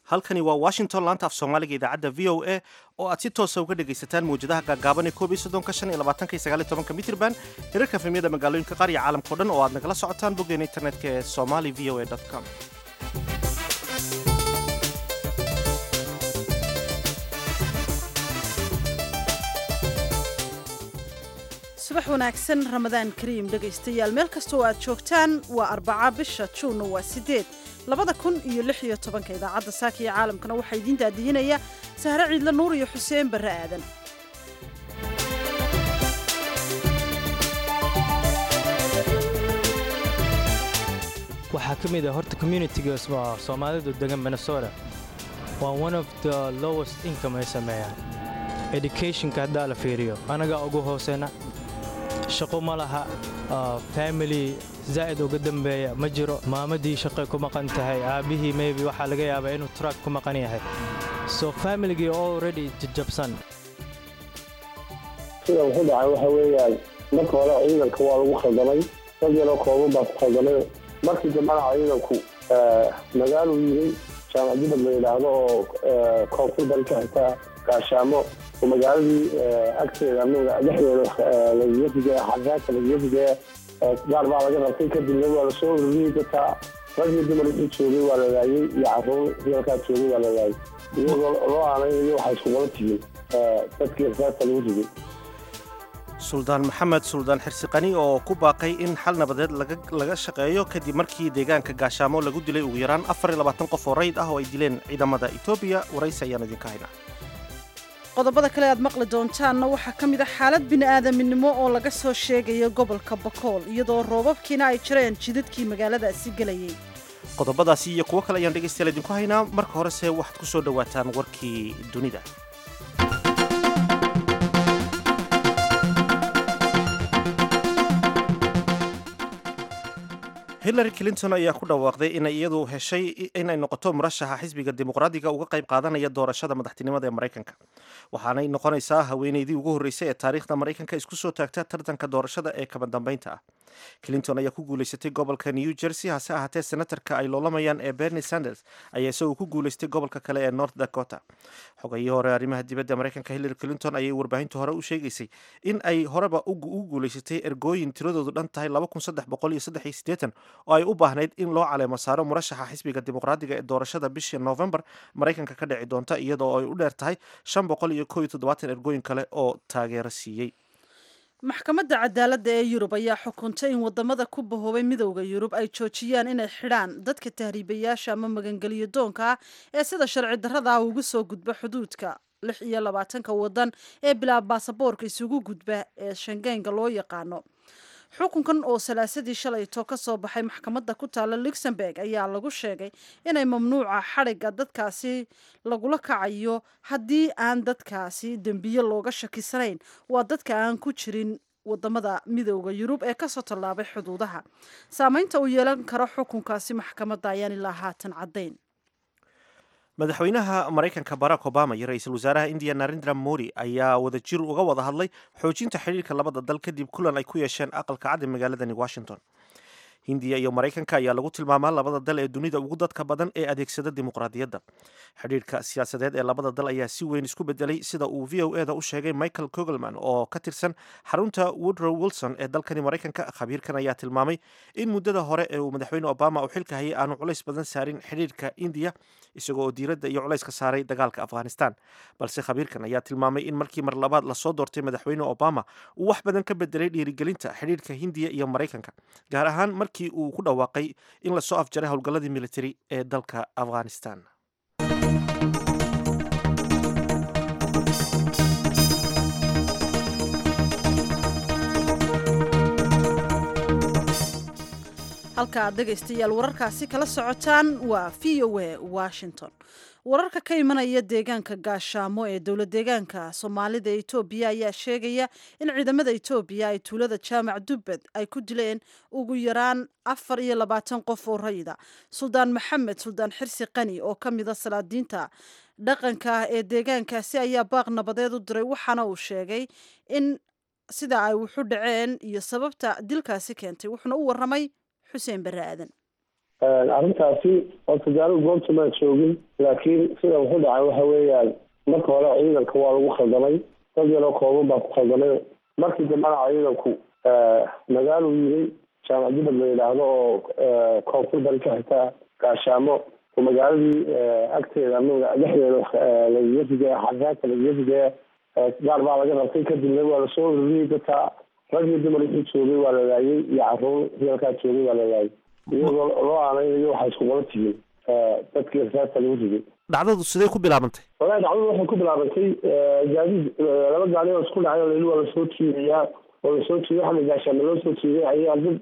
halkani waa washington laanta af soomaaliga idaacadda v o a oo aad si toosa uga dhegaysataan mawjadaha gaagaaban ee koob iyo soddonka shan iyo labaatanka iyo sagaal iyo tobanka mitrban hirarka efemyada magaalooyinka qaar iyo caalamkao dhan oo aad nagala socotaan boggeena internetka ee somali v o a com subax wanaagsan ramadaan kariim dhegaystayaal meel kasta oo aad joogtaan waa arbaca bisha juunna waa sideed labada kun iyo lix iyo tobanka idaacadda saaka iyo caalamkana waxaa idiin daadihinaya sahre ciidle nuur iyo xuseen barre aadan waxaa ka mid ah horta communitiga soomaalidu degan minnesota waa one of the lowest income ay sameeyaan educationka haddaa la fiiriyo anagaa ugu hooseyna shaqo ma laha family zaa'id uga dambeeya ma jiro maamadii shaqay ku maqan tahay aabbihii maybe waxaa laga yaabaa inuu truck ku maqan yahay so familigii already jajabsan sida wuxu dhacay waxa weeyaan marka hore ciidanka waa lagu khaldamay dad yaroo kooban baa ku khaldamay markii dambana ciidanku magaaluu yimi jaamac jubad la yidhaahdo oo koonfur bari ka xigtaa gaashaamo oo magaaladii agteeda ama dhexdeeda lagaga fidaya xasaaka lagaga fidaya gaar baa laga rabtay kadibna waa lasoo ururiyey dadka rag iyo dumar wixii joogay waa la laayey iyo caruur halkaa joogay waa la laayey iyagoo loo aanaynayo waxay iskugala tihiin dadkii rasaasta lagu riday suldaan maxamed suldaan xirsiqani oo ku baaqay in xal nabadeed laga shaqeeyo kadib markii deegaanka gaashaamo lagu dilay ugu yaraan afar iyo labaatan qof oo rayid ah oo ay dileen ciidamada etoobiya waraysi ayaan idinka haynaa qodobada kale aad maqli doontaanna waxaa ka mid ah xaalad bini'aadaminimo oo laga soo sheegayo gobolka bakool iyadoo roobabkiina ay jireen jidadkii magaaladaasi gelayay qodobadaasi iyo kuwo kale ayaan dhegaystayaal idinku haynaa marka horese waxaad ku soo dhowaataan warkii dunida hillary clinton ayaa ku dhawaaqday inay iyadu heshay inay noqoto murashaxa xisbiga dimuqraadiga uga qayb qaadanaya doorashada madaxtinimada ee maraykanka waxaanay noqonaysaa haweeneydii ugu horreysay ee taariikhda maraykanka isku soo taagta tartanka doorashada ee kaba dambeynta ah clinton ayaa ku guulaysatay gobolka new jersey hase ahaatee senatarka ay loolamayaan ee bernie sanders ayaa isagoo ku guulaystay gobolka kale ee north dakota xogayii hore arrimaha dibadda maraykanka hillary clinton ayay warbaahinta hore u sheegaysay in ay horeba ugu guulaysatay ergooyin tiradoodu dhan tahay oo ay u baahnayd in loo caleemo saaro murashaxa xisbiga dimuqraadiga ee doorashada bishii novembar maraykanka ka dhici doonta iyadoo ay u dheer tahay shan boqol iyo kooiyo toddobaatan ergooyin kale oo taageero siiyey maxkamadda cadaaladda ee yurub ayaa xukuntay in wadamada ku bahoobay midowda yurub ay joojiyaan inay xidhaan dadka tahriibayaasha ama magangeliyo doonka ah ee sida sharci darrada ah ugu soo gudba xuduudka lix iyo labaatanka wadan ee bilaa baasaboorka isugu gudba ee shangeynga loo yaqaano xukunkan oo salaasadii shalayto ka soo baxay maxkamadda ku taala luxemburg ayaa lagu sheegay inay mamnuuca xadhigga dadkaasi lagula kacayo haddii aan dadkaasi dembiye looga shakisanayn waa dadka aan ku jirin wadamada midowda yurub ee kasoo tallaabay xuduudaha saameynta uu yeelan karo xukunkaasi maxkamadda ayaan ilaa haatan caddayn madaxweynaha maraykanka barack obama iyo ra-iisul wasaaraha indiya narendra modi ayaa wadajir uga wada hadlay xoojinta xidhiirka labada dal kadib kulan ay ku yeesheen aqalka cad ee magaaladani washington hindiya iyo maraykanka ayaa lagu tilmaamaa labada dal ee dunida ugu dadka badan ee adeegsada dimuqraadiyadda xidhiirka siyaasadeed ee labada dal ayaa si weyn isku bedelay sida uu v o e da u sheegay michael kogelman oo ka tirsan xarunta woodrow wilson ee dalkani maraykanka khabiirkan ayaa tilmaamay in muddada hore ee uu madaxweyne obama uu xilka hayay aanu culays badan saarin xidhiirka indiya isagoo oo diiradda iyo culayska saaray dagaalka afghanistan balse khabiirkan ayaa tilmaamay in markii mar labaad lasoo doortay madaxweyne obama uu wax badan ka bedelay dhiirigelinta xidhiirka hindiya iyo maraykanka gaar ahaan markii uu ku dhawaaqay in lasoo afjaray howlgalladii militari ee dalka afghanistan halka aad dhegaystayaal wararkaasi kala socotaan waa v o a washington wararka ka imanaya deegaanka gaashaamo ee dowlad deegaanka soomaalida ee etoobiya ayaa sheegaya in ciidamada etoobiya ay tuulada jaamac dubbed ay ku dileen ugu yaraan afar iyo labaatan qof oo rayida suldaan maxamed suldaan xirsi qani oo ka mida salaadiinta dhaqanka ah ee deegaankaasi ayaa baaq nabadeed u diray waxaana uu sheegay in sida ay wuxu dhaceen iyo sababta dilkaasi keentay wuxuuna u waramay xuseen barre aadan arrintaasi horta gaarigu goobta maa joogin laakiin sida wuxu dhacay waxa weeyaan marka hore ciidanka waa lagu khaldamay dad yaroo kooban baa ku khaldamay markii dambena ciidanku magaaluu yimay jaamac dibad la yidhaahdo oo koonfur bari ka xigta gaashaamo oo magaaladii agteeda ama dhexdeeda lagaga rigaya xarraanka lagaga rigaya gaar baa laga qabtay kadibna waa lasoo ururiyey dadka rag iyo dumar wixii joogay waa la laayay iyo caruur reelkaa joogay waa la laayay iyagoo loo aanaynayo waxay isku qaba tihiin dadkii rasaasta lagu rigay dhacdadu sidee ku bilaabantay walahi dhacdadu waxay ku bilaabantay gaadiid laba gaari oo isku dhacay oo leli waa lasoo jiidayaa oo lasoo jiiday waxaa gaashaama loo soo jiiday ayaa dad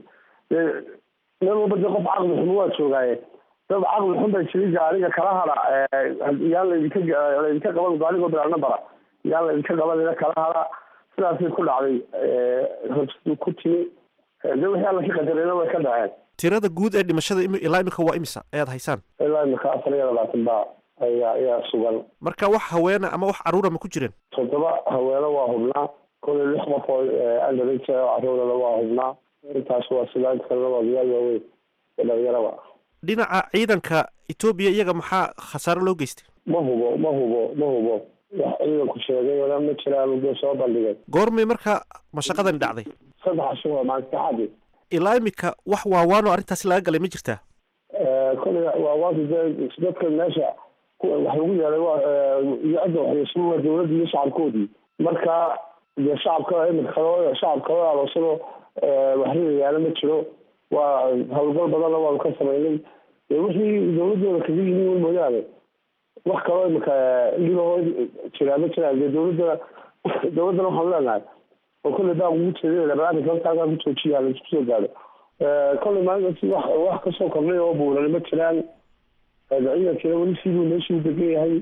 meel walba de qof caqli xun waa joogaaye dad caqli xun bay jiray gaariga kala hada yaan laydinka laydinka qaban gaarigoo bilaalna bara yaan laydinka qabanina kala hada sidaasay ku dhacday rabsidu ku timi de wixii alla ka qadarayna way ka dhaceen tirada guud ee dhimashada ilaa imika waa imisa ayaad haysaan ilaa imika afar iyo labaatan baa ayaa ayaa sugan marka wax haweena ama wax caruura ma ku jireen toddoba haweeno waa hubnaa kolay lix qof oo underage oo caruurana waa hubnaa intaas waa sidaa inta kalena waa diyaar waaweyn ee dhalinyaraba dhinaca ciidanka etoobiya iyaga maxaa khasaaro loo geystay ma hubo ma hubo ma hubo wax ciidanku sheegay wala ma jiraan udo soo bandhigay goormay marka mashaqadani dhacday saddex casho waa maalinta saxaadii ilaa imika wax waawaano arrintaasi laga galay ma jirtaa kolay waawaanta dee dadka meesha wax lagu yeelay waa iyo cidda waxyeeshay waa dawladda iyo shacabkoodii marka dee shacabka imika kale shacab kale aloosado waxriyayaana ma jiro waa howlgal badanna waanu ka samaynay wixii dawladooda kaga yimi un mooyaane wax kaloo imika dhibahoo jiraa ma jiraan dee dawladana dawladdana waxaanu leenahay oo kolley baa ugu jeedinayna barnaamijka halkaasaa ku joojiya laisku soo gaadho kolley maalintaasi wax wax kasoo kordhay oo buuran ma jiraan ciidankiina weli siduu meeshii u degan yahay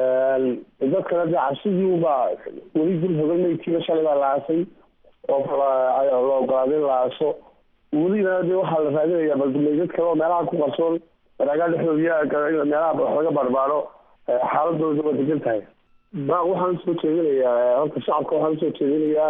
dadkana dee cabsidii ubaa weli dul hogan maydkiina shalay baa la aasay oo la ogolaaday in la aaso welina de waxaa la raadinayaa baldumeydad kale oo meelaha ku qarsoon baraagaa dhexdooda meelaha wax laga barbaaro xaaladooda waa degan tahay ba waxaan usoo jeedinayaa horta shacabka waxaan usoo jeedinayaa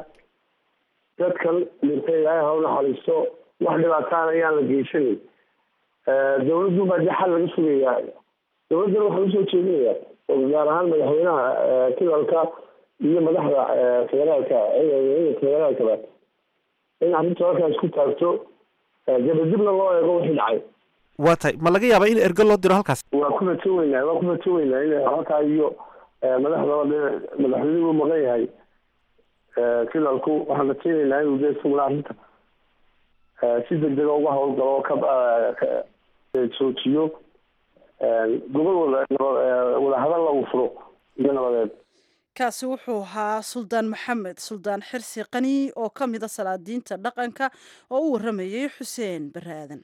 dadkan dhintay ilaahay ha u naxariisto wax dhibaataan ayaan la geysanin dawladdu baa dee xal laga sugayaa dawladdana waxaan usoo jeedinayaa oo gaar ahaan madaxweynaha kilalka iyo madaxda federaalka ciidanka federaalkaba in arrinta halkaa isku taagto dabadibna loo eego wixii dhacay waa tahay ma laga yaabaa in ergo loo diro halkaas waa ku rajo weynaa waa ku rajo weynaa in halkaa iyo madaxdaba de madaxweynihuu maqan yahay kilalku waxaan rajaynaynaa inuu de isaguna arrinta si degdega uga hawlgalo oo ka joojiyo gobol wada wadahadalla uu furo iyo nabadeed kaasi wuxuu ahaa suldaan maxamed suldaan xirsi qani oo ka mida salaadiinta dhaqanka oo u waramayay xuseen bare aadan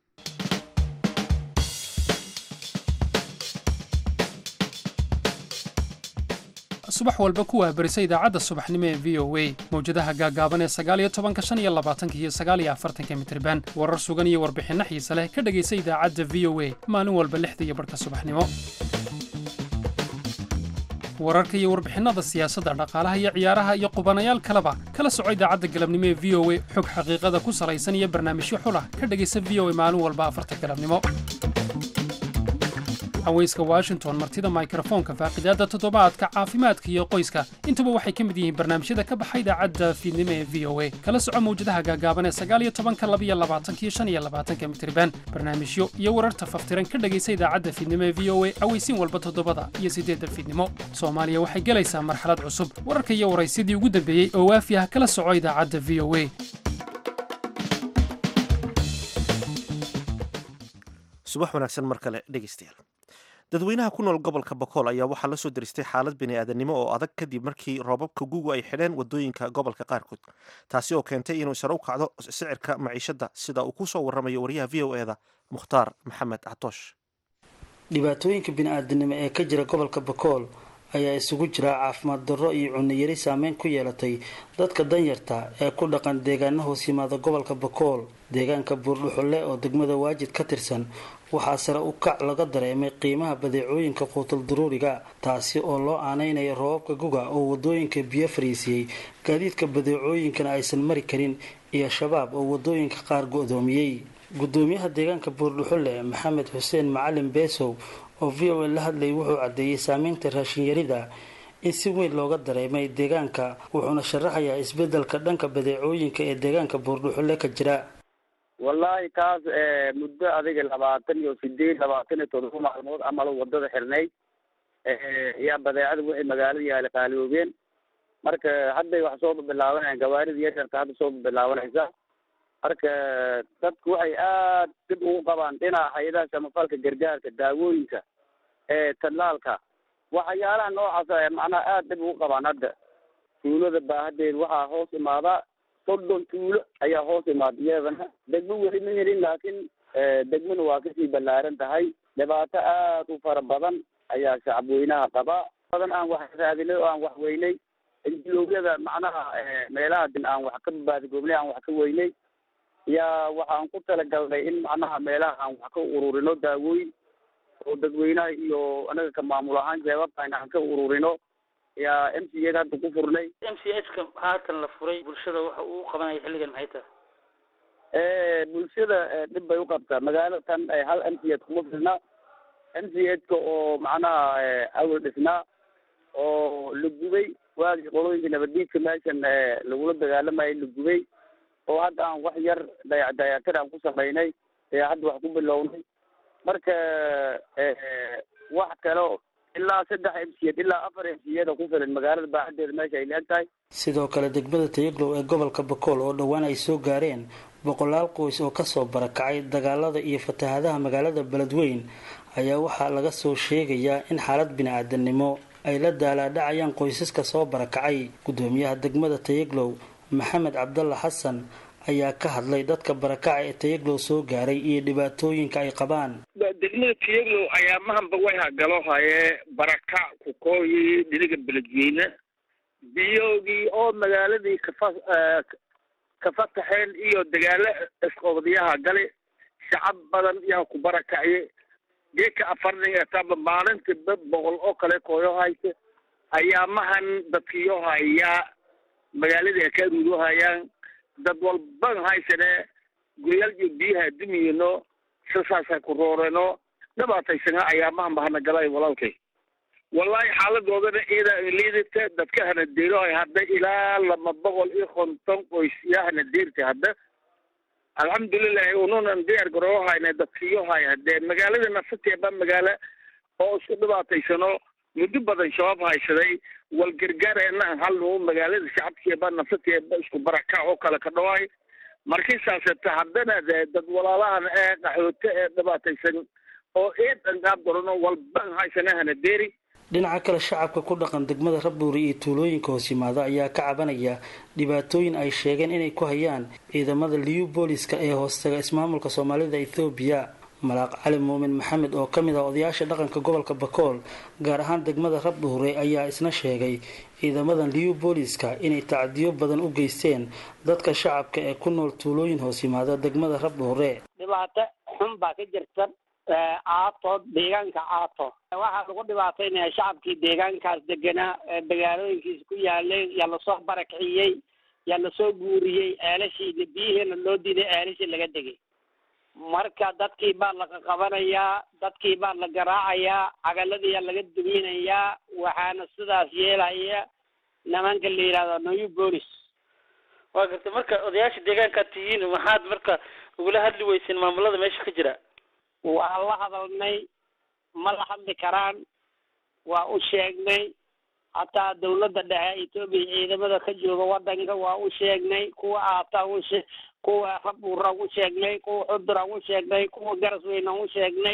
subax walba ku waabarisa idaacadda subaxnimo ee v o a mawjadaha gaagaaban ee sagaaliyo tobanka shan iyo labaatanka iyo sagaaliyo afartanka mitriban warar sugan iyo warbixinno xiise leh ka dhegaysa idaacadda v o a maalin walba lixda iyo barhka subaxnimo wararka iyo warbixinada siyaasadda dhaqaalaha iyo ciyaaraha iyo qubanayaal kaleba kala soco idaacadda galabnimo ee v o a xog xaqiiqada ku salaysan iyo barnaamijyo xulah ka dhegaysa v o a maalin walba afarta galabnimo haweyska washington martida mikrofoonka faaqidaadda toddobaadka caafimaadka iyo qoyska intuba waxay ka mid yihiin barnaamijyada ka baxa idaacadda fiidnimo ee v o a kala soco mawjadaha gaagaaban ee sagaaliyo tobanka labiyo labaatanka iyo shan iyo labaatanka mitriban barnaamijyo iyo wararta faftiran ka dhegaysa idaacadda fiidnimo ee v o a aweysiin walba toddobada iyo siddeedda fiidnimo soomaaliya waxay gelaysaa marxalad cusub wararka iyo waraysyadii ugu dambeeyey oo waafi ah kala soco idaacadda v o a subax wanaagsan mar kale dhegeystayaal dadweynaha ku nool gobolka bokool ayaa waxaa la soo deristay xaalad bini'aadanimo oo adag kadib markii roobabka gugu ay xidheen wadooyinka gobolka qaarkood taasi oo keentay inuu sare u kacdo sicirka maciishadda sida uu ku soo warramayo wariyaha v o eda mukhtaar maxamed catoosh dhibaatooyinka bini-aadanimo ee ka jira gobolka bokool ayaa isugu jira caafimaad darro iyo cunayari saameyn ku yeelatay dadka danyarta ee ku dhaqan deegaana hoos yimaada gobolka bokool deegaanka buurdhuxulle oo degmada waajid ka tirsan waxaa sare u kac laga dareemay qiimaha badeecooyinka quutal daruuriga taasi oo loo aaneynayo roobabka guga oo wadooyinka biyo fariisiyey gaadiidka badeecooyinkana aysan mari karin iyo shabaab oo wadooyinka qaar go-doomiyey gudoomiyaha deegaanka buurdhuxulle maxamed xuseen macalin beesow oo v o a la hadlayay wuxuu caddeeyey saameynta raashinyarida in si weyn looga dareemay deegaanka wuxuuna sharaxayaa isbedelka dhanka badeecooyinka ee deegaanka buurdhuxulle ka jira wallaahi taas muddo adiga labaatan iyo sideed labaatan iyo todoba maalmood amalo wadada xirnay yaa badeecada wixii magaalada yaala qaaliyoobeen marka hadday wax soo bilaabanayaan gawaarida yaryarka hadda soo bilaabanaysa marka dadku waxay aad dib ugu qabaan dhinaca hay-adaha samafalka gargaarka daawooyinka tallaalka waxyaalaha noocaas macnaha aad dib ugu qabaan hadda tuulada baahadeed waxaa hoos imaadaa soddon tuulo ayaa hoos imaada iyadana degmo weli ma helin laakiin degmona waa kasii ballaaran tahay dhibaato aad u fara badan ayaa shacabweynaha qabaa badan aan wax raadinay oo aan wax weynay injiloogyada macnaha meelaha din aan wax ka baadigoobnay aan wax ka weynay yaa waxaan ku talagalnay in macnaha meelaha aan wax ka ururino daawooyin oo dadweynaha iyo anaga ka maamul ahaan jeebabkan aan ka ururino yaa m c hadda ku furnay m c h ka haatan la furay bulshada waxa uu qabanaya xilligan maxay tahay bulshada dhib bay uqabtaa magaalada tan hal m c h kuma filna m c h ka oo macnaha awal dhisnaa oo la gubay waagii qolooyinka nabaddiidka meeshan lagula dagaalamayay la gubay oo hadda aan wax yar dayac dayactir aan ku samaynay ayaa hadda wax ku bilownay marka wax kale ilaa saddex m c ilaa afar m c da ku filan magaalada baaxadeeda meesha ay leeg tahay sidoo kale degmada tayaglow ee gobolka bakool oo dhowaan ay soo gaareen boqolaal qoys oo kasoo barakacay dagaalada iyo fatahadaha magaalada beledweyn ayaa waxaa laga soo sheegayaa in xaalad bini-aadanimo ay la daalaadhacayaan qoysaska soo barakacay gudoomiyaha degmada tayaglow maxamed cabdalla xasan ayaa ka hadlay dadka barakaca ee tayaglow soo gaaray iyo dhibaatooyinka ay qabaan degmada tayaglow ayaa mahanba way hagalo hayee barakac kukooyi dhiniga beledweyne biyowgii oo magaaladii kafa kafataxeen iyo dagaalo isqoobdiyaha gali shacab badan yaa ku barakaciye geeka afarnin etaba maalintiiba boqol oo kale kooyo haysa ayaa mahan dadkiyo hayaa magaaladii ay ka aruudo hayaan dad walban haysane guryaal iyo biyaha dumiyino sisaasa ku rooreno dhibaataysana ayaa mahan bahana galay walaalkay wallahi xaaladoodana iyada liidata dadka hana deero ay hadda ilaa laba boqol iyo konton qoys yaa hana deerta hadda alxamdulilahi ununan diyaar garoo hayna dadkiyo hay hadee magaalada nafateeba magaalo oo isku dhibaataysano muddo badan shabaab haysaday wal gargaareena halnu magaalada shacabkeeba nafateeba isku barakac oo kale ka dhawaay markii saaseta haddana de dad walaalahan ee qaxooto ee dhibaataysan oo eedan qaab darano walban haysana hana deeri dhinaca kale shacabka ku dhaqan degmada rabbuuri iyo tuulooyinka hoos yimaada ayaa ka cabanaya dhibaatooyin ay sheegeen inay ku hayaan ciidamada liyu booliska ee hoostaga ismaamulka soomaalida ethoobiya malaaq cali muumin maxamed oo ka mid ah odayaasha dhaqanka gobolka bakool gaar ahaan degmada rabdhuure ayaa isna sheegay ciidamadan liyu booliska inay tacdiyo badan u geysteen dadka shacabka ee ku nool tuulooyin hoos yimaada degmada rabdhuure dhibaato xun baa ka jirta caato deegaanka caato waxaa lagu dhibaataynaya shacabkii deegaankaas deganaa magaalooyinkiisa ku yaalay yaa lasoo barakiciyey yaa lasoo guuriyey ceelashiina biyihiina loo diiday ceelashii laga degay marka dadkii baa laga qabanayaa dadkii baa la garaacayaa cagaladiiyaa laga duminayaa waxaana sidaas yeelaya nimanka la yidhahdo new bolis waa gartay marka odayaasha deegaankaad tihiin maxaad marka ugula hadli weyseen maamulada meesha ka jira waa la hadalnay ma la hadli karaan waa u sheegnay hataa dawladda dhexe etoobiya ciidamada ka jooga wadanka waa u sheegnay kuwa aataa ushe kuwa rabuuraan u sheegnay kuwa xuduraan u sheegnay kuwa garasweynaan u sheegnay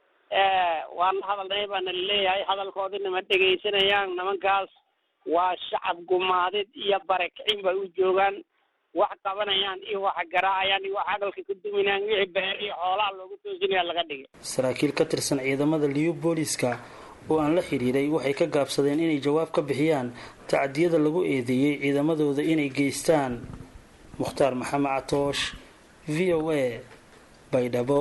waa la hadalnay baana laleeyahay hadalkoodina ma dhegaysanayaan nimankaas waa shacab gumaadid iyo barakicin bay u joogaan wax qabanayaan iyo wax garaacayaan iyo wax hadalka ka duminayaan wixii beer iyo xoolaha loogu toosinaya laga dhigay saraakiil ka tirsan ciidamada liyu booliska oo aan la xidhiiray waxay ka gaabsadeen inay jawaab ka bixiyaan tacdiyada lagu eedeeyey ciidamadooda inay geystaan mukhtaar maxamed catoosh v o a baydhabo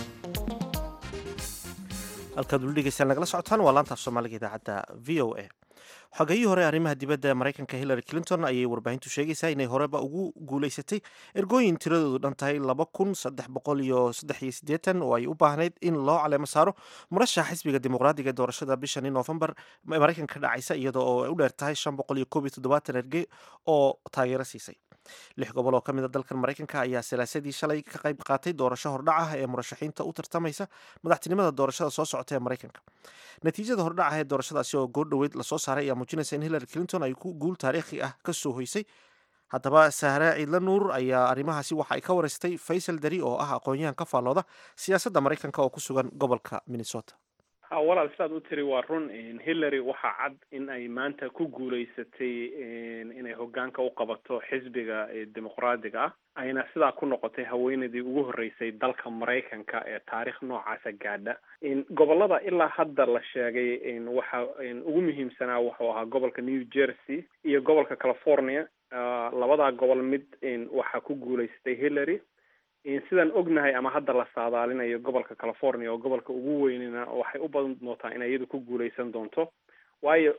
halkaad weli dhegeystaan nagala socotaan waa laantaaf soomaaliga idaacadda v o a xogayihii hore arrimaha dibadda maraykanka hillary clinton ayay warbaahintu sheegaysaa inay horeba ugu guulaysatay ergooyin tiradoodu dhan tahay laba kun saddex boqol iyo saddex iyo siddeetan oo ay u baahnayd in loo caleemo saaro murashaxa xisbiga dimuqraadiga ee doorashada bishani noofembar ee maraykanka ka dhacaysa iyadoo oo ay u dheer tahay shan boqol iyo koob iyo toddobaatan ergey oo taageero siisay lix gobol oo ka mid a dalkan maraykanka ayaa salaasadii shalay ka qayb qaatay doorasho hordhac ah ee murashaxiinta u tartamaysa madaxtinimada doorashada soo socota ee maraykanka natiijada hordhac ah ee doorashadaasi oo goor dhoweyd lasoo saaray ayaa muujinaysa in hillary clinton ay ku guul taariikhi ah ka soo hoysay haddaba sahre ciidla nuur ayaa arrimahaasi waxa ay ka wareystay faysal dari oo ah aqoon-yahan ka faallooda siyaasadda maraykanka oo ku sugan gobolka minnesota ha walaal sidaad u tiri waa run hillary waxaa cad in ay maanta ku guulaysatay inay hogaanka u qabato xisbiga dimuqraadiga ah ayna sidaa ku noqotay haweeneydii ugu horreysay dalka maraykanka ee taarikh noocaasa gaadha gobolada ilaa hadda la sheegay waxa ugu muhiimsanaa wuxuu ahaa gobolka new jersey iyo gobolka california labadaa gobol mid waxaa ku guulaysatay hillary sidaan ognahay ama hadda la saadaalinayo gobolka california oo gobolka ugu weynina waxay u badan doontaa inay iyadu ku guuleysan doonto waayo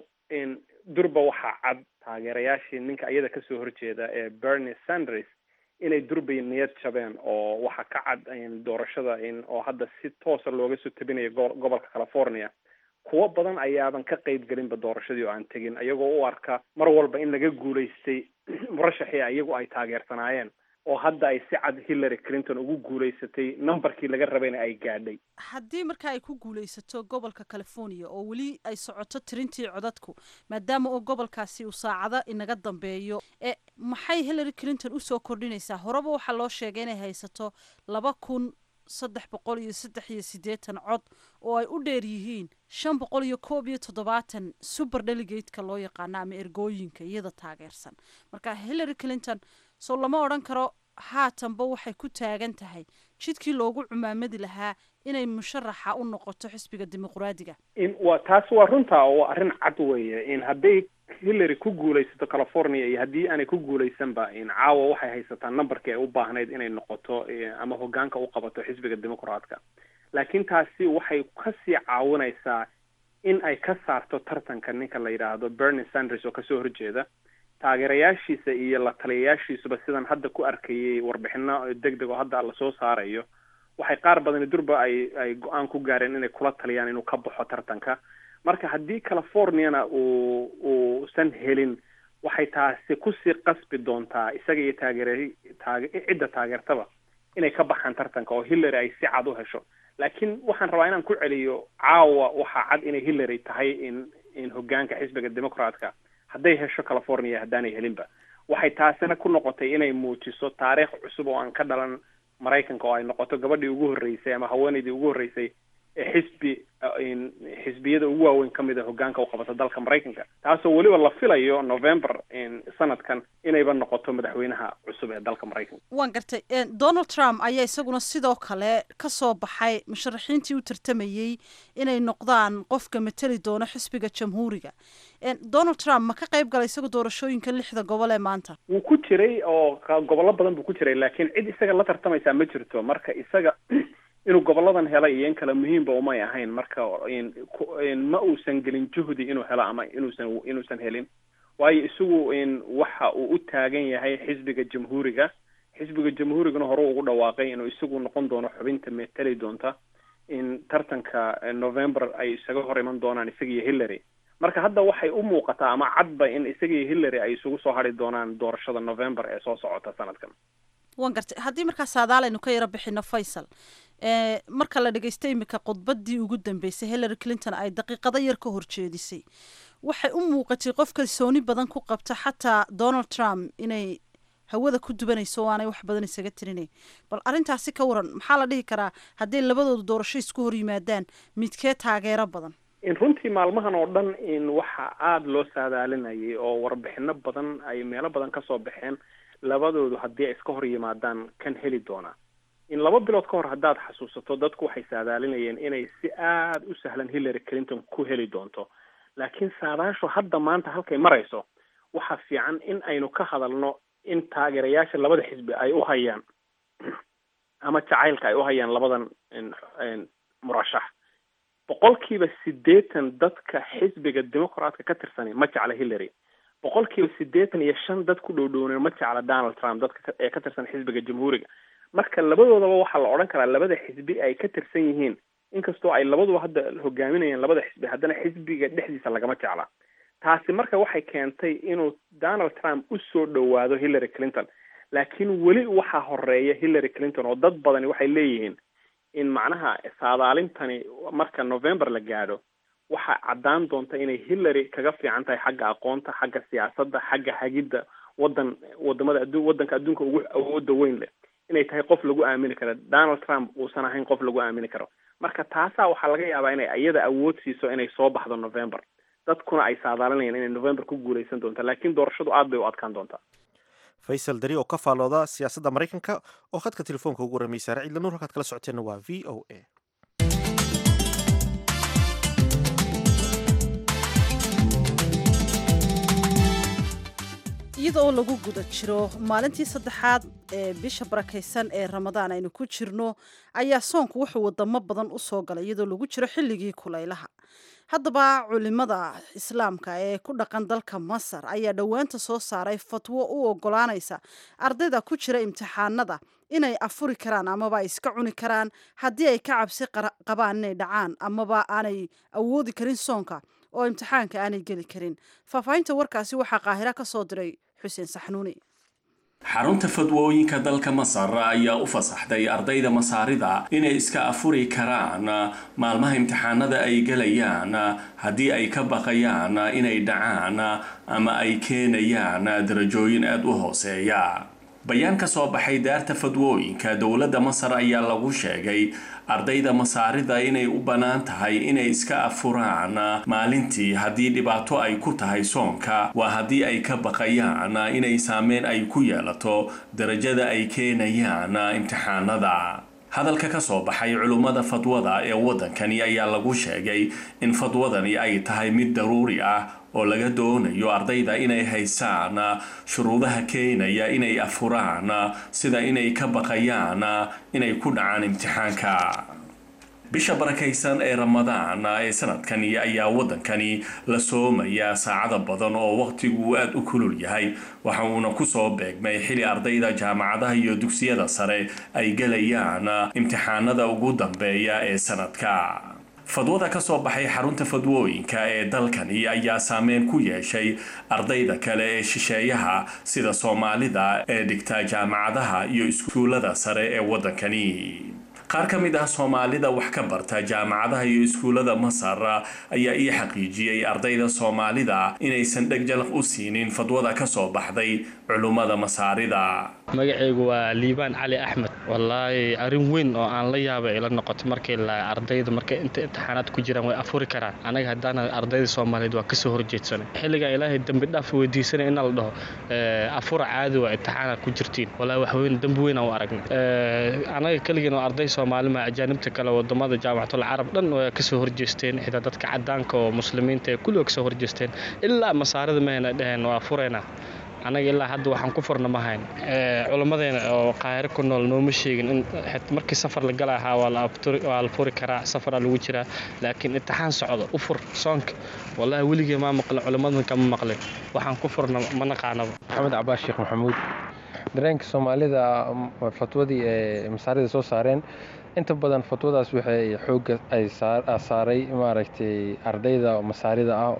durba waxaa cad taageerayaashii ninka iyada kasoo horjeeda ee bernie sanders inay durbay niyad jabeen oo waxaa ka cad doorashada oo hadda si toosa looga soo tabinayo gobolka california kuwo badan ayaaban ka qeyb gelinba doorashadii oo aan tegin iyagoo u arka mar walba in laga guulaystay murashaxii iyagu ay taageersanaayeen oo hadda ay si cad hillary clinton ugu guulaysatay numberkii laga rabayna ay gaadhay haddii marka ay ku guulaysato gobolka california oo weli ay socoto tirintii codadku maadaama oo gobolkaasi uu saacado inaga dambeeyo e maxay hillary clinton usoo kordhinaysaa horeba waxaa loo sheegay inay haysato laba kun saddex boqol iyo saddex iyo siddeetan cod oo ay u dheer yihiin shan boqol iyo koob iyo toddobaatan super delegateka loo yaqaano ama ergooyinka iyada taageersan marka hillary clinton soo lama odhan karo haatanba waxay ku taagan tahay jidkii loogu cumaamadi lahaa inay musharaxa u noqoto xisbiga dimuqraadiga wa taas waa runta oo waa arrin cad weeye in hadday hillary ku guulaysato california iyo haddii aanay ku guulaysanba caawa waxay haysataa numberkii ay u baahnayd inay noqoto ama hogaanka u qabato xisbiga dimuqraadka laakiin taasi waxay kasii caawinaysaa in ay ka saarto tartanka ninka la yidhaahdo bernie sanders oo kasoo horjeeda taageerayaashiisa iyo la taliyayaashiisuba sidan hadda ku arkayay warbixino deg deg oo hadda lasoo saarayo waxay qaar badani durba ay ay go-aan ku gaareen inay kula taliyaan inuu ka baxo tartanka marka haddii californiana uu uusan helin waxay taasi kusii qasbi doontaa isaga iyo taageer taage cidda taageertaba inay ka baxaan tartanka oo hillary ay si cad u hesho laakiin waxaan rabaa inaan ku celiyo caawa waxaa cad inay hillary tahay in in hogaanka xisbiga democratka hadday hesho california haddaanay helinba waxay taasina ku noqotay inay muujiso taariikh cusub oo aan ka dhalan maraykanka oo ay noqoto gabadhii ugu horreysay ama haweeneydii ugu horreysay ee xisbi xisbiyada ugu waaweyn ka mid a hogaanka u qabata dalka maraykanka taasoo weliba la filayo november sanadkan inayba noqoto madaxweynaha cusub ee dalka maraykanka waan gartay donald trump ayaa isaguna sidoo kale ka soo baxay musharaxiintii u tartamayey inay noqdaan qofka mateli doono xisbiga jamhuuriga donald trump ma ka qayb galay isaga doorashooyinka lixda gobol ee maanta wuu ku jiray oo gobollo badan buu ku jiray laakiin cid isaga la tartamaysaa ma jirto marka isaga inuu goboladan helay iyo in kale muhiimba umay ahayn marka ma uusan gelin juhdi inuu helo ama inuusan inuusan helin waayo isagu waxa uu u taagan yahay xisbiga jamhuuriga xisbiga jamhuurigana hore ugu dhawaaqay inuu isagu noqon doono xubinta meteli doonta in tartanka november ay isaga hor iman doonaan isaga iyo hillary marka hadda waxay u muuqataa ama cadba in isaga iyo hillary ay isugu soo hadri doonaan doorashada november ee soo socota sanadkan waan gartay haddii markaa saadaalaynu ka yaro bixino faysal marka la dhegeysta imika khudbadii ugu dambeysay hillary clinton ay daqiiqado yar ka horjeedisay waxay u muuqatay qof kalsooni badan ku qabta xataa donald trump inay hawada ku dubanayso o aanay wax badan isaga tirinay bal arrintaasi ka waran maxaa la dhihi karaa hadday labadooda doorasho isku hor yimaadaan midkee taageero badan runtii maalmahan oo dhan in waxa aada loo saadaalinayay oo warbixino badan ay meelo badan kasoo baxeen labadoodu haddii ay iska hor yimaadaan kan heli doonaa in laba bilood ka hor haddaad xasuusato dadku waxay saadaalinayeen inay si aada u sahlan hillary clinton ku heli doonto laakiin saadaashu hadda maanta halkay marayso waxaa fiican in aynu ka hadalno in taageerayaasha labada xisbi ay u hayaan ama jacaylka ay u hayaan labadan murashax boqolkiiba siddeetan dadka xisbiga dimuqraadka ka tirsanay ma jecla hillary boqolkiiba siddeetan iyo shan dad ku dhowdhowneen ma jecla donald trump dadka ee ka tirsan xisbiga jamhuuriga marka labadoodaba waxaa la odhan karaa labada xisbi ay ka tirsan yihiin inkastoo ay labaduba hadda hogaaminayeen labada xisbi haddana xisbiga dhexdiisa lagama jecla taasi marka waxay keentay inuu donald trump u soo dhowaado hillary clinton laakiin weli waxaa horeeya hillary clinton oo dad badani waxay leeyihiin in macnaha saadaalintani marka november la gaadho waxaa caddaan doonta inay hillary kaga fiican tahay xagga aqoonta xagga siyaasadda xagga hagidda wadan wadamada addu waddanka adduunka ugu awooda weyn leh inay tahay qof lagu aamini karo donald trump uusan ahayn qof lagu aamini karo marka taasaa waxaa laga yaabaa inay iyada awood siiso inay soo baxdo november dadkuna ay saadaalinayaan inay november ku guuleysan doonta laakiin doorashadu aad bay u adkaan doontaa faysal dari oo ka faalooda siyaasadda maraykanka oo khadka telefoonka ugu warramay saare ciidla nuur halkaad kala socoteenna waa v o a iyada oo lagu guda jiro maalintii saddexaad ee bisha barakaysan ee ramadaan aynu ku jirno ayaa soonku wuxuu wadamo badan u soo galay iyadoo lagu jiro xilligii kulaylaha haddaba culimada islaamka ee ku dhaqan dalka masar ayaa dhowaanta soo saaray fatwo u ogolaanaysa ardayda ku jira imtixaanada inay afuri karaan amaba ay iska cuni karaan haddii ay ka cabsi qabaan inay dhacaan amaba aanay awoodi karin soonka oo imtixaanka aanay geli karin faahfaahinta warkaasi waxaa qaahira ka soo diray xuseen saxnuuni xarunta fadwooyinka dalka masar ayaa u fasaxday ardayda masaarida inay iska afuri karaan maalmaha imtixaanada ay gelayaan haddii ay ka baqayaan inay dhacaan ama ay keenayaan darajooyin aada u hooseeya bayaan ka soo baxay daarta fadwooyinka dowladda masar ayaa lagu sheegay ardayda masaarida inay u bannaan tahay inay iska afuraan maalintii haddii dhibaato ay ku tahay soonka waa haddii ay ka baqayaan inay saameyn ay ku yeelato darajada ay keenayaan imtixaanada hadalka ka soo baxay culummada fadwada ee waddankani ayaa lagu sheegay in fadwadani ay tahay mid daruuri ah oo laga doonayo ardayda inay haysaan shuruudaha keenaya inay afuraan sida inay ka baqayaan inay ku dhacaan imtixaanka bisha barakaysan ee ramadaan ee sanadkani ayaa waddankani la soomayaa saacada badan oo waqtigu aada u kulul yahay waxa uuna kusoo beegmay xili ardayda jaamacadaha iyo dugsiyada sare ay gelayaan imtixaanada ugu dambeeya ee sanadka fadwada ka soo baxay xarunta fadwooyinka ee dalkani ayaa saameyn ku yeeshay ardayda kale ee shisheeyaha sida soomaalida ee dhigta jaamacadaha iyo iskuullada sare ee waddankani qaar ka mid ah soomaalida wax ka barta jaamacadaha iyo iskuullada masar ayaa ii xaqiijiyey ardayda soomaalida inaysan dhegjalaq u siinin fadwada ka soo baxday culummada masaarida magacaygu waa liibaan cali axmed wallaahi arrin weyn oo aan la yaaba ila noqoto markay la ardayda markay inta imtixaanaad ku jiraan way afuri karaan anaga haddaana ardayda soomaaliyeed waa kasoo horjeedsanay xilligaa ilaahay dembi dhaaf weydiisanay in la dhaho afura caadi waa imtixaanaad ku jirtiin wallaahi wax weyn dembi weyn aan u aragnay anaga keligeen oo arday soomaali ma ajaanibta kale wadamada jaamacatul carab dhan waa kasoo horjeesteen xitaa dadka cadaanka oo muslimiinta ee kulliga kasoo horjeesteen ilaa masaarida mahayna dheheen waa furayna anaga ilaa hadda waxaan ku furna mahayn culammadeena oo qaahiro ku nool nooma sheegin in markii safar la gala ahaa waa la furi karaa safaraa lagu jiraa laakiin imtixaan socdo u fur soonka wallaahi weligee maa maqlin culimmadan kama maqlin waxaan ku furna ma naqaanaba maxamed cabaas sheekh maxamuud dareenka soomaalida fatwadii ee masaarida soo saareen inta badan fatwadaas waxay xoogga ay saaray maaragtay ardayda masaarida ah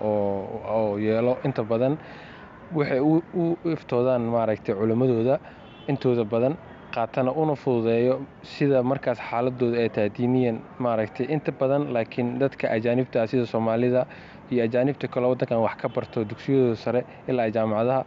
oo yeelo inta badan waxay u iftoodaan maaragtay culimmadooda intooda badan qaatana una fududeeyo sida markaas xaaladooda ay tahay diiniyan maaragtay inta badan laakiin dadka ajaanibta ah sida soomaalida iyo ajaanibta kale waddankan wax ka barto dugsiyadooda sare ilaa jaamacadaha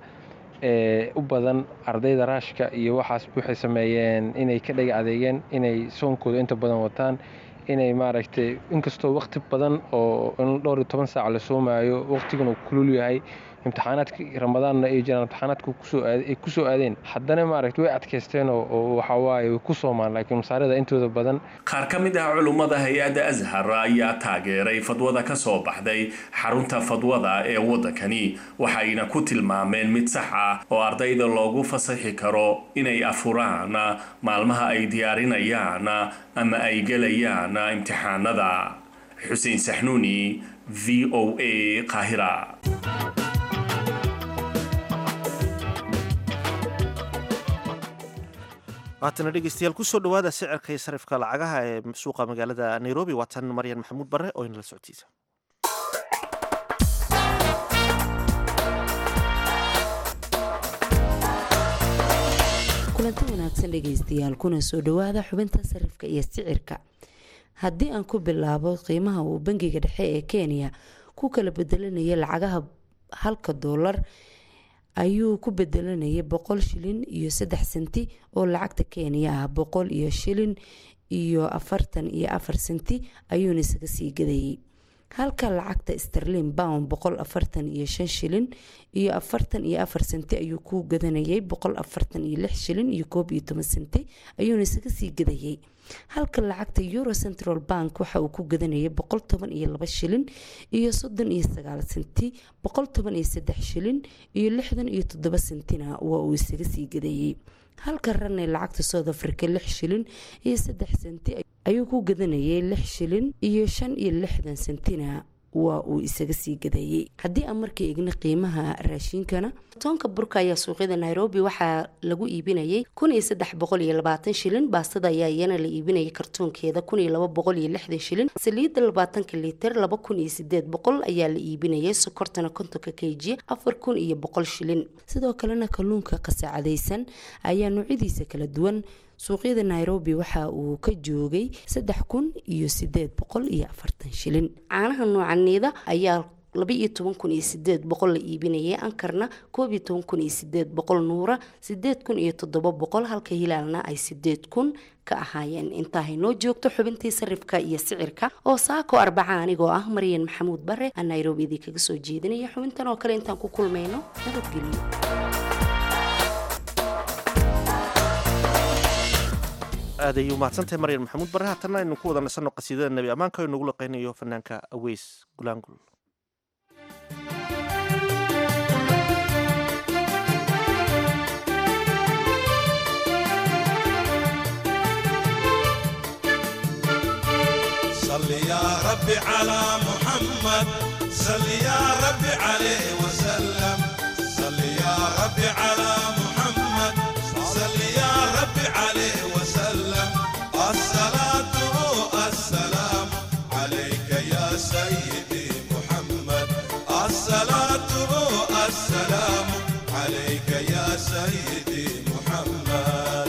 ee u badan ardayda raashka iyo waxaas waxay sameeyeen inay ka dhega adeegeen inay soonkooda inta badan wataan inay maaragtay inkastoo waqti badan oo dhowr iyo toban saac la soomaayo waqtigan uu kulul yahay imtixaanaadkii ramadaanna ay jiraan imtixaanaadka ay ku soo aadeen haddana maaragta way adkaysteen oo waxawaaye way ku soomaan laakiin masaarida intooda badan qaar ka mid ah culummada hay-adda ashar ayaa taageeray fadwada ka soo baxday xarunta fadwada ee waddankani waxayna ku tilmaameen mid sax ah oo ardayda loogu fasaxi karo inay afuraan maalmaha ay diyaarinayaan ama ay gelayaan imtixaanada xuseen saxnuuni v o a qaahira haatana dhegeystayaal kusoo dhawaada sicirka iyo sarifka lacagaha ee suuqa magaalada nairobi waa tan maryan maxamuud bare oo inala socodsiisa kulanti wanaagsan dhegeystayaal kuna soo dhawaada xubinta sarifka iyo sicirka haddii aan ku bilaabo qiimaha uu bangiga dhexe ee kenya ku kala bedelanaya lacagaha halka doolar ayuu ku bedelanayay boqol shilin iyo saddex senti oo lacagta kenya ah boqol iyo shilin iyo afartan iyo afar senti ayuuna isaga sii gadayay halka lacagta sterlin bound boqol afartan iyo shan shilin iyo afartan iyo afar senti ayuu ku gadanayay boqol afartan iyo lix shilin iyo koob iyo toban senti ayuuna isaga sii gadayay halka lacagta euro central bank waxa uu ku gadanayay boqol toban iyo laba shilin iyo soddon iyo sagaal senti boqol toban iyo saddex shilin iyo lixdan iyo toddoba sentina waa uu isaga sii gadayay halka ranay lacagta south africa lix shilin iyo saddex senti ayuu ku gadanayay lix shilin iyo shan iyo lixdan sentina waa uu isaga sii gadayay haddii aan markii igna qiimaha raashiinkana toonka burka ayaa suuqyada nairobi waxaa lagu iibinayay kun iyo saddex boqol iyo labaatan shilin baastada ayaa iyana la iibinayay kartoonkeeda kun iyo laba boqol iyo lixdan shilin saliidda labaatanka liiter laba kun iyo sideed boqol ayaa la iibinayay sokortana kontonka kg afar kun iyo boqol shilin sidoo kalena kalluunka qasaacadaysan ayaa noocyadiisa kala duwan suuqyada nairobi waxa uu ka joogay saddex kun iyo sideed boqol iyo afartan shilin caanaha noocaneeda ayaa laba iyo toban kun iyo sideed boqol la iibinayay ankarna koob iyo toban kun iyo sideed boqol nuura sideed kun iyo toddoba boqol halka hilaalna ay sideed kun ka ahaayeen intaahay noo joogto xubintii sarifka iyo sicirka oo saako arbaca anigoo ah maryan maxamuud bare aan nairobi idii kaga soo jeedinaya xubintan oo kale intaan ku kulmayno nabadgelyo aad ayay umahadsantahay maryan maxamuud bare haatanna aynu ku wada nasanno qasiidada nebi ammaanka oo inagu laqaynayo fanaanka aweys gulaangul صل يا ربي على محمد صل يا ربي عليه وسلم صل يا ربي على محمد صل يا ربي عليه وسلم الصلاة السلام عليك يا سيدي محمد الصلاة السلام عليك يا سيدي محمد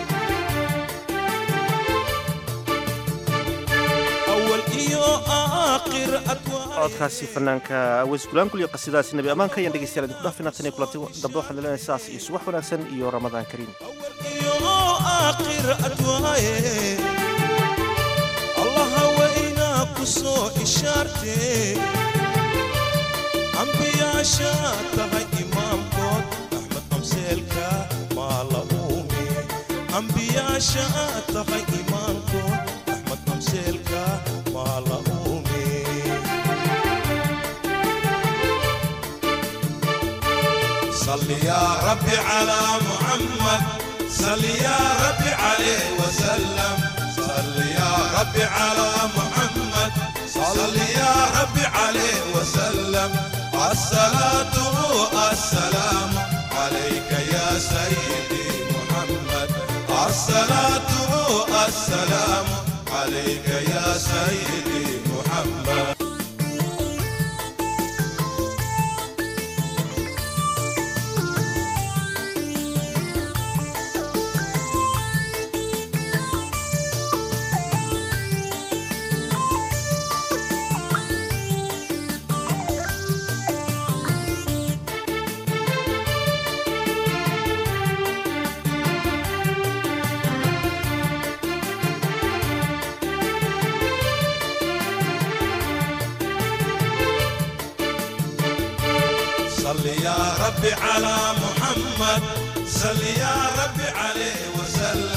أول إيو آخر أدوار codkaasi fanaanka aweys gulaangul iyo qasiidadaasi nebi ammaanka ayaan dhegeystayaal idinku dhaafina tan iyo kulanti dambe waxaan leedahay sidaas iyo subax wanaagsan iyo ramadaan kariim آخر أدواye الله وإنا كسو إشارتي أنبياء شاتها إمام كود أحمد أمسيلكا ما لأومي أنبياء شاتها إمام كود أحمد أمسيلكا ما لأومي صل يا ربي على محمد صل يا ربي عليه وسلم صل يا ربي على محمد صل يا ربي عليه وسلم الصلاة السلام عليك يا سيدي محمد الصلاة السلام عليك يا سيدي محمد صل يا ربي على محمد صل يا ربي عليه وسلم